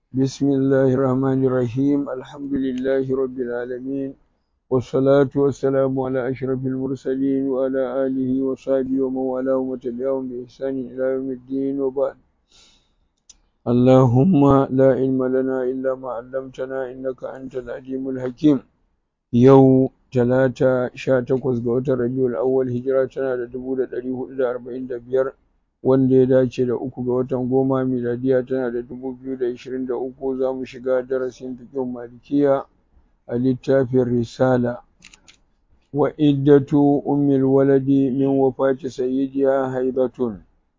بسم الله الرحمن الرحيم الحمد لله رب العالمين والصلاة والسلام على أشرف المرسلين وعلى آله وصحبه ومن والاه وتبعهم بإحسان إلى يوم الدين وبعد اللهم لا علم لنا إلا ما علمتنا إنك أنت العليم الحكيم يو ثلاثة شاتكوز قوة ربيع الأول هجراتنا لدبودة أليه إلى أربعين دبير wanda ya dace da uku ga watan goma miladiya tana da dubu biyu da ishirin da uku za mu shiga darasin fikin malikiya a littafin risala wa iddatu ummil waladi min wafati sayyidiya haibatun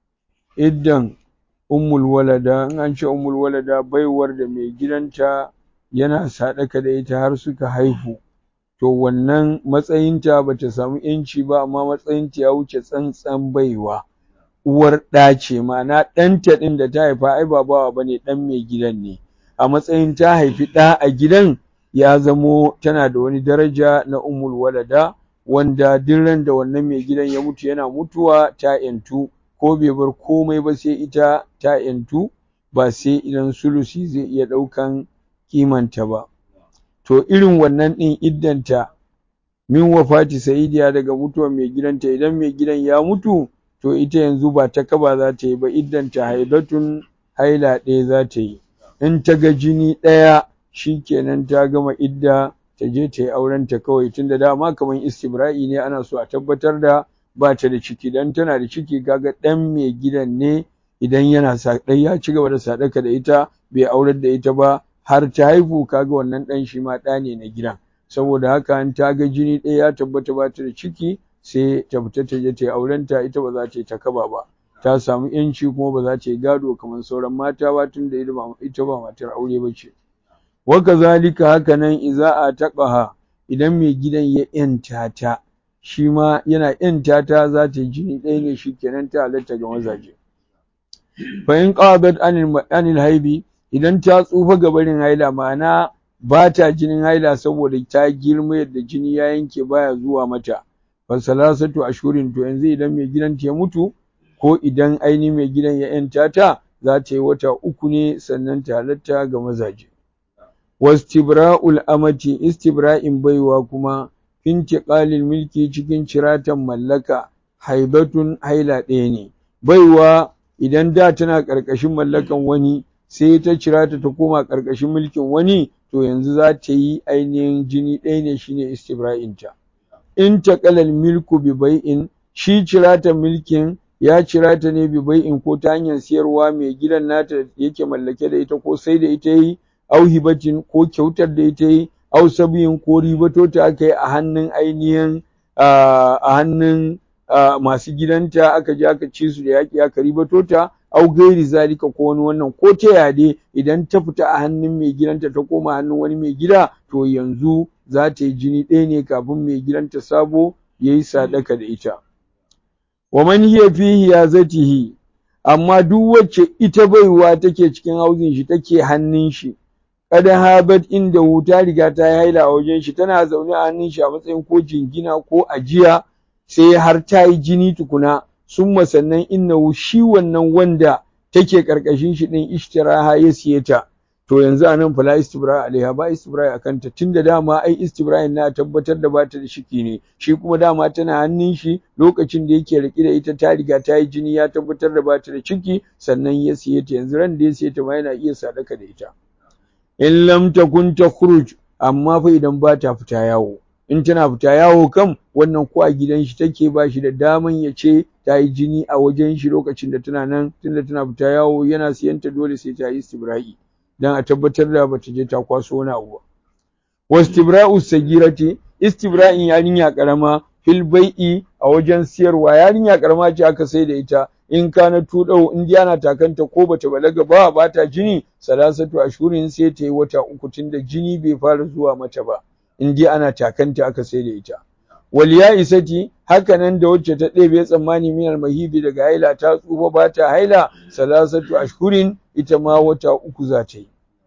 iddan ummul walada in an ce ummul walada baiwar da mai gidanta yana sadaka da ita har suka haihu to wannan matsayinta bata samu yanci ba amma matsayinta ya wuce tsantsan baiwa uwar ɗa ce ma'ana ɗanta ɗin da ta haifa ai ba bawa bane ɗan mai gidan ne a matsayin ta haifi ɗa a gidan ya zamo tana da wani daraja na umul walada wanda duk ran da wannan mai gidan ya mutu yana mutuwa ta yantu ko bai bar komai ba sai ita ta yantu ba sai idan sulusi zai iya ɗaukan kimanta ba to irin wannan ɗin iddanta min wafati sa'idiya daga mutuwar mai gidanta idan mai gidan ya mutu to ita yanzu ba ta kaba za ta yi ba idan ta haidatun haila ɗaya za ta yi in ta ga jini ɗaya shi kenan ta gama idda ta je ta yi auren ta kawai tunda dama kamar istibra'i ne ana so a tabbatar da ba ta da ciki dan tana da ciki kaga ɗan mai gidan ne idan yana ɗan ya ci gaba da sadaka da ita bai aurar da ita ba har ta haihu kaga wannan ɗan shi ma ɗa ne na gidan saboda haka in ta ga jini ɗaya ya tabbata ba ta da ciki sai ta fita ta je ta yi aurenta ita ba za ta yi ta kaba ba ta samu yanci kuma ba za ta yi gado kamar sauran mata ba tunda ita ba matar aure ba ce wa kazalika haka nan iza a taqaha idan mai gidan ya yanta ta shi ma yana yanta ta za ta yi jini ɗaya ne shi kenan ta halatta ga mazaje fa in qadat anil anil haibi idan ta tsufa ga barin haila ma'ana ba ta jinin haila saboda ta girma yadda jini ya yanke baya zuwa mata fasalasatu ashurin to yanzu idan mai gidan ya mutu ko idan ainihin mai gidan ya yanta ta za ta yi wata uku ne sannan ta halatta ga mazaje wastibra'ul amati istibra'in baiwa kuma intiqalil milki cikin ciratan mallaka haibatun haila ɗaya ne baiwa idan da tana ƙarƙashin mallakan wani sai ta cirata ta koma ƙarƙashin mulkin wani to yanzu za ta yi ainihin jini ɗaya ne shine istibra'inta in taƙalal milku bi bai'in shi cirata milkin ya cirata ne bi bai'in ko ta hanyar siyarwa mai gidan nata yake mallake da ita ko sai da ita yi au hibatin ko kyautar da ita yi au sabiyin ko ribato ta aka yi a hannun ainihin a hannun masu gidanta aka je aka ci su da yaƙi aka ribato ta au gairi zalika ko wani wannan ko ta yade idan ta fita a hannun mai gidanta ta koma hannun wani mai gida to yanzu za ta yi jini ɗaya ne kafin mai gidanta sabo ya yi sadaka da ita. Wa man hiya fihi ya zatihi amma duk wacce ita baiwa take cikin hauzin shi take hannun shi kada habat inda wuta riga ta yi haila a wajen shi tana zaune a hannun shi a matsayin ko jingina ko ajiya sai har ta yi jini tukuna sun sannan innahu shi wannan wanda take karkashin shi din ishtiraha ya siye ta to yanzu a nan fala istibra alaiha ba istibra a kanta tunda dama ai istibra na tabbatar da bata da shiki ne shi kuma dama tana hannun shi lokacin da yake rike da ita ta riga ta yi jini ya tabbatar da bata da ciki sannan ya siye ta yanzu ran da ya siye ta ma yana iya sadaka da ita in lam takun takhruj amma fa idan ba ta fita yawo in tana fita yawo kam wannan ko a gidan shi take ba shi da daman ya ce ta yi jini a wajen shi lokacin da tana nan tunda tana fita yawo yana siyanta dole sai ta yi istibra'i dan a tabbatar da bata je ta kwaso wani abu ba wastibra'u sagirati istibra'in yarinya karama fil bai'i a wajen siyarwa yarinya karama ce aka sai da ita in kana tudau in ana takanta ko bata balaga ba ba ta jini salasatu ashurin sai ta yi wata uku tunda jini bai fara zuwa mata ba in dai ana takanta aka sai da ita wal ya isati haka nan da wacce ta ɗebe tsammani minal mahibi daga haila ta tsufa ba ta haila salasatu ashhurin ita ma wata uku za ta yi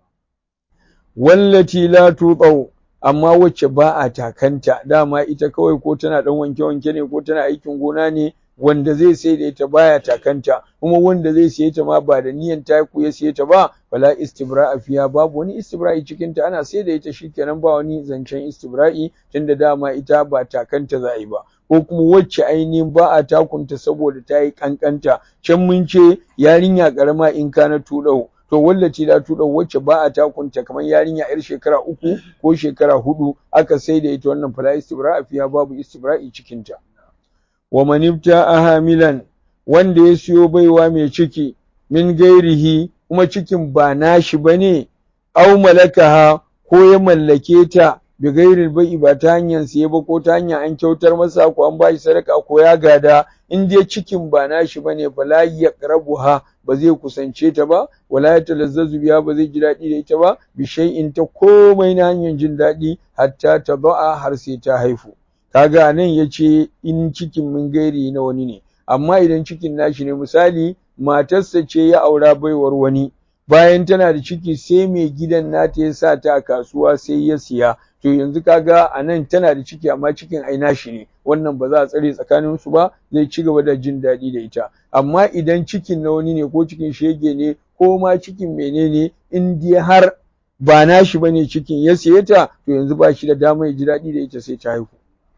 wallati la tuqaw amma wacce ba a takanta dama ita kawai ko tana dan wanke wanke ne ko tana aikin gona ne wanda zai sai da ita baya takanta kuma wanda zai siye ta ma ba da niyan taku ya siye ta ba wala istibra'a fiya babu wani istibra'i cikin ta ana sai da ita shikenan ba wani zancen istibra'i tunda dama ita ba takanta za a yi ba ko kuma wacce ainihin ba a takunta saboda ta yi kankanta can mun ce yarinya karama in kana tuɗau to wallace da tuɗau wacce ba a takunta kamar yarinya yar shekara uku ko shekara hudu aka sai da ita wannan fala istibra'a fiya babu istibra'i cikin ta wa man ibta'a hamilan wanda ya siyo baiwa mai ciki min gairihi kuma cikin ba nashi bane aw malakaha ko ya mallake ta bi gairil bai'i ba ta hanyar siye ba ko ta hanyar an kyautar masa ko an bashi sadaka ko ya gada in dai cikin ba nashi bane fala yaqrabuha ba zai kusance ta ba wala ya talazzazu biya ba zai ji daɗi da ita ba bi shay'in ta komai na hanyar jin daɗi hatta ta ba'a har sai ta haifu kaga nan yace in cikin mun gairi na wani ne amma idan cikin nashi ne misali matarsa ce ya aura baiwar wani bayan tana da ciki sai mai gidan nata ya sa ta a kasuwa sai ya siya to yanzu kaga a nan tana da ciki amma cikin ai nashi ne wannan ba za a tsare tsakanin su ba zai ci gaba da jin daɗi da ita amma idan cikin na wani ne ko cikin shege ne ko ma cikin menene in dai har ba nashi bane cikin ya siye ta to yanzu ba shi da dama ya ji daɗi da ita sai ta haihu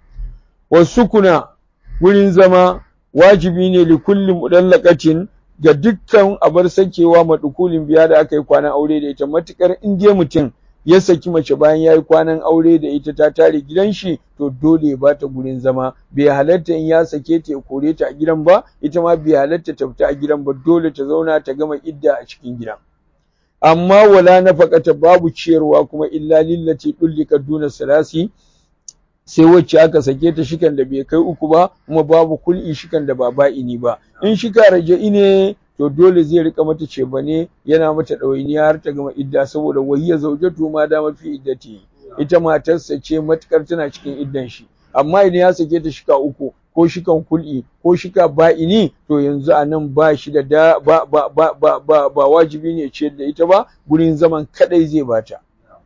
wasu kuna wurin zama wajibi ne li kulli mudallaqatin ga dukkan abar sakewa madukulin biya da aka yi kwanan aure da ita matukar in dai mutum ya saki mace bayan ya yi kwanan aure da ita ta tare gidan shi to dole ya bata gurin zama bai halatta in ya sake ta ya kore ta a gidan ba ita ma bai halatta ta fita a gidan ba dole ta zauna ta gama idda a cikin gidan amma wala nafaqata babu ciyarwa kuma illa lillati dullika duna salasi sai wacce aka sake ta shikan da bai kai uku ba kuma babu kul'i shikan da ba ba'ini ba in shika raja'i ne to dole zai rika mata cebane yana mata ɗawainiya har ta gama idda saboda wayya zaujatu ma da mafi iddati ita matarsa ce matukar tana cikin iddan shi amma idan ya sake ta shika uku ko shikan kul'i ko shika ba'ini to yanzu a nan ba shi da da ba ba ba ba ba, ba wajibi ne ciyar da ita ba gurin zaman kadai zai bata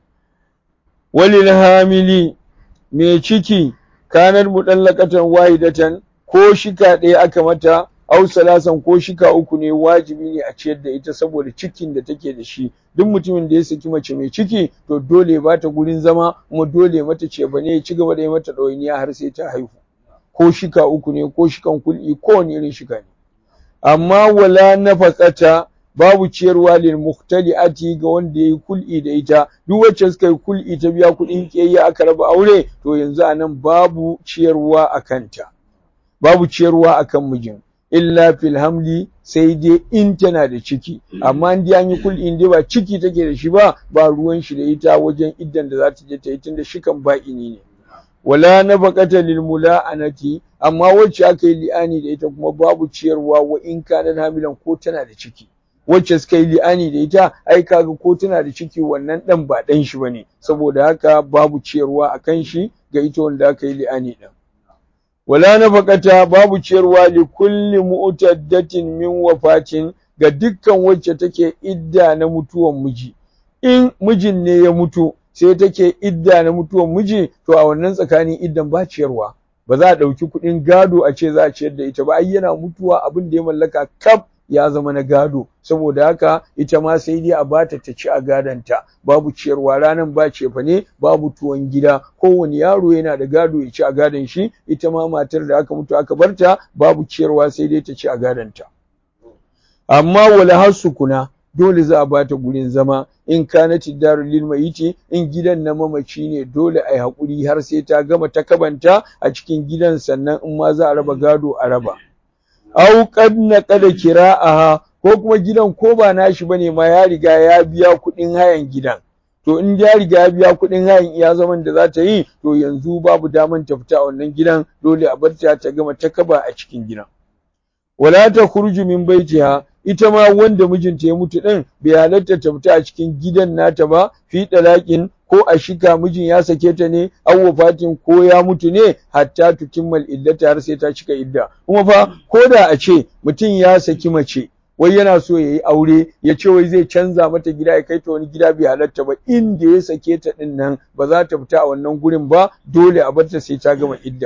walil hamili mai ciki kanar mudallaqatan wahidatan ko shika ɗaya aka mata aw salasan ko shika uku ne wajibi ne a ciyar da ita saboda cikin da take da shi duk mutumin da ya saki mace mai ciki to dole ya bata gurin zama kuma dole mata ce bane ya ci gaba da yi mata ɗawainiya har sai ta haihu ko shika uku ne ko shikan kul'i ko wani irin shika ne amma wala nafaqata babu ciyarwa lil muhtali'ati ga wanda yayi kul'i da ita duk wacce suka yi kul'i ta biya kuɗin kiyayya aka raba aure to yanzu anan babu ciyarwa a kanta babu ciyarwa akan mijin illa fil hamli sai dai in tana da ciki amma in dai an yi kul'i in dai ba ciki take da shi ba ba ruwan shi da ita wajen iddan da za ta je ta yi tunda shikan ba'ini ne wala nafaqata lil mula'anati amma wacce aka yi li'ani da ita kuma babu ciyarwa wa in kana hamilan ko tana da ciki wacce suka yi li'ani da ita ai kaga ko tana da ciki wannan dan ba dan shi bane saboda haka babu ciyarwa akan shi ga ita wanda aka yi li'ani din wala nafaqata babu ciyarwa li kulli mu'taddatin min wafatin ga dukkan wacce take idda na mutuwan miji in mijin ne ya mutu sai take idda na mutuwan miji to a wannan tsakanin iddan ba ciyarwa ba za a ɗauki kuɗin gado a ce za a ciyar da ita ba ai yana mutuwa abin da ya mallaka kaf ya zama na gado saboda haka ita ma sai dai a bata ta ci a gadonta babu ciyarwa ranan ba cefa ne babu tuwon gida kowane yaro yana da gado ya ci a gadon shi ita ma matar da aka mutu aka barta babu ciyarwa sai dai ta ci a gadonta amma wala hasu kuna dole za a bata gurin zama in kanati daru lil mayiti in gidan na mamaci ne dole ai hakuri har sai ta gama ta kabanta a cikin gidan sannan in ma za a raba gado a raba au qad naqada kira'aha ko kuma gidan ko ba nashi bane ma ya riga ya biya kuɗin hayan gidan to in ya riga ya biya kuɗin hayan iya zaman da za ta yi to yanzu babu daman ta fita a wannan gidan dole a bar ta ta gama ta kaba a cikin gidan wala ta khurju min baitiha ita ma wanda mijinta ya mutu din bai halatta ta fita a cikin gidan nata ba fi dalakin ko a shika mijin ya sake ta ne aw wafatin ko ya mutu ne hatta tutimmal iddata har sai ta cika idda kuma fa ko da a ce mutum ya saki mace wai yana so ya yi aure ya ce wai zai canza mata gida ya kai ta wani gida bai halatta ba inda ya sake ta din nan ba za ta fita a wannan gurin ba dole a barta sai ta gama idda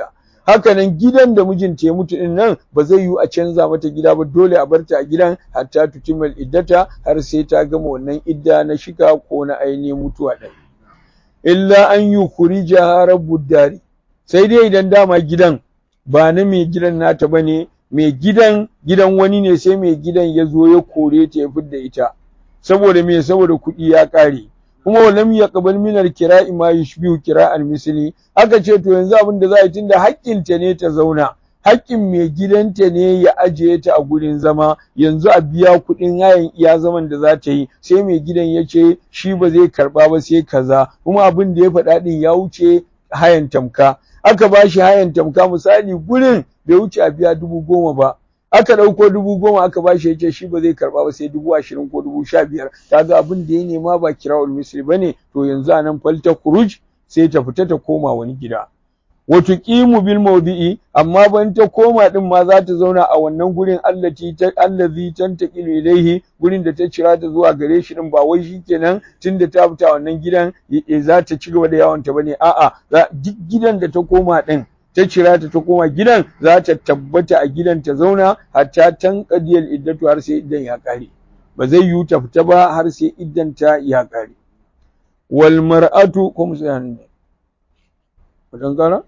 hakanan gidan da mijinta ya mutu din nan ba zai yiwu a canza mata gida ba dole a barta a gidan hatta tutimal iddata har sai ta gama wannan idda na shika ko na ainihin mutuwa ɗin illa an yi kurija rabbud dari sai dai idan dama gidan ba na mai gidan nata bane mai gidan gidan wani ne sai mai gidan ya zo ya kore ta ya fidda ita saboda me saboda kuɗi ya ƙare kuma walam yaqbal min al-kira'i ma yushbihu kira'al misli aka ce to yanzu abin da za a yi tunda haƙƙin ta ne ta zauna haƙƙin mai gidanta ne ya ajiye ta a gurin zama yanzu a biya kuɗin hayan iya zaman da za ta yi sai mai gidan ya ce shi ba zai karɓa ba sai kaza kuma abin da ya faɗa ɗin ya wuce hayan tamka aka ba shi hayan tamka misali gurin bai wuce a biya dubu goma ba aka ɗauko dubu goma aka ba shi ya ce shi ba zai karɓa ba sai dubu ashirin ko dubu sha biyar kaga abin da ya nema ba kira'ul misli ba ne to yanzu a nan falta kuruj sai ta fita ta koma wani gida wato qimu bil mawdi'i amma ban ta koma din ma za ta zauna a wannan gurin allati ta allazi tantaqilu ilaihi gurin da ta cira ta zuwa gare shi din ba wai shikenan tunda ta fita wannan gidan za ta ci gaba da yawon ta bane a'a duk gidan da ta koma din ta cira ta ta koma gidan za ta tabbata a gidan ta zauna hatta tan qadiyal iddatu har sai iddan ya kare ba zai yiwu ta fita ba har sai iddan ta ya kare wal mar'atu kuma sai hannu wajen kara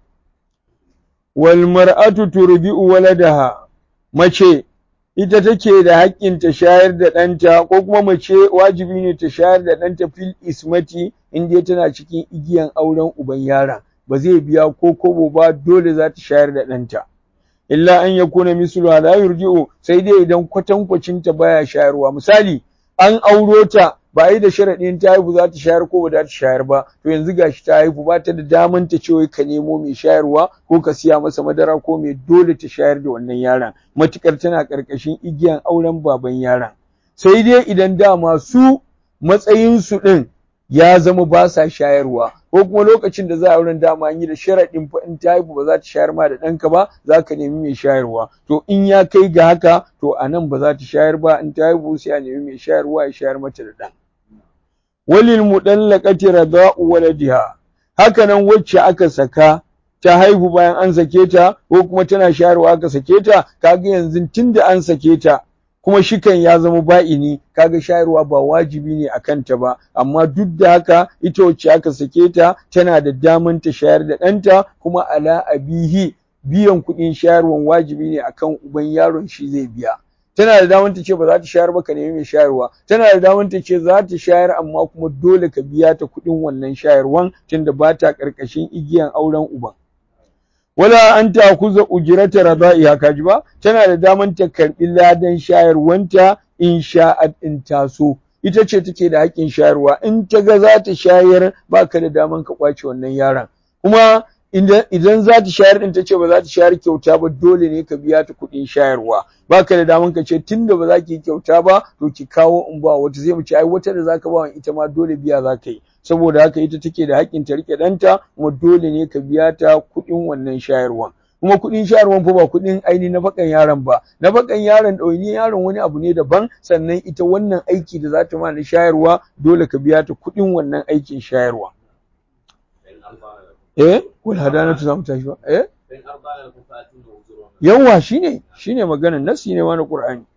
wal mar'atu turbi'u waladaha mace ita take da haƙƙin ta shayar da ɗanta ko kuma mace wajibi ne ta shayar da ɗanta fil ismati in dai tana cikin igiyan auren uban yaron ba zai biya ko kobo ba dole za ta shayar da ɗanta illa an yakuna mislu la yurji'u sai dai idan kwatankwacin ta baya shayarwa misali an auro ta ba a yi da sharaɗin ta haihu za ta shayar ko ba za ta shayar ba to yanzu gashi ta haihu ba ta da daman ta ce ka nemo mai shayarwa ko ka siya masa madara ko mai dole ta shayar da wannan yaron matukar tana ƙarƙashin igiyan auren baban yaron sai dai idan dama su matsayinsu ɗin ya zama ba sa shayarwa ko kuma lokacin da za a wurin dama an yi da sharaɗin fa in ta haihu ba za ta shayar ma da ɗanka ba za ka nemi mai shayarwa to in ya kai ga haka to a nan ba za ta shayar ba in ta haihu sai a nemi mai shayarwa ya shayar mata da ɗan walil mudallaqati rada'u waladiha haka nan wacce aka saka ta haihu bayan an sake ta ko kuma tana shayarwa aka sake ta kaga yanzu tunda an sake ta kuma shikan ya zama ba'ini kaga shayarwa ba wajibi ne a kanta ba amma duk da haka ita wacce aka sake ta tana da daman ta shayar da ɗanta kuma ala abihi biyan kuɗin shayarwan wajibi ne akan uban yaron shi zai biya tana da daman ta ce ba za ta shayar ba ka nemi mai shayarwa tana da daman ta ce za ta shayar amma kuma dole ka biya ta kuɗin wannan shayarwan tunda ba ta ƙarƙashin igiyan auren uban wala an ta kuza ujirata rada'iha kaji ba tana da daman ta karbi ladan shayarwanta in sha'at in taso ita ce take da haƙƙin shayarwa in ta ga za ta shayar baka da daman ka kwace wannan yaron kuma idan za ta shayar din ta ce ba za ta shayar kyauta ba dole ne ka biya ta kuɗin shayarwa baka da daman ka ce tunda ba za ki yi kyauta ba to ki kawo in ba wata zai mu ce ai wata da zaka ba ita ma dole biya za ka yi saboda haka ita take da haƙƙin ta rike ɗanta kuma dole ne ka biya ta kuɗin wannan shayarwan kuma kuɗin shayarwan fa ba kuɗin aini na bakan yaron ba na bakan yaron ɗauni yaron wani abu ne daban sannan ita wannan aiki da za ta ma na shayarwa dole ka biya ta kuɗin wannan aikin shayarwa eh wal hadanatu zamu tashi ba eh yawa shine shine maganar nasi ne wani qur'ani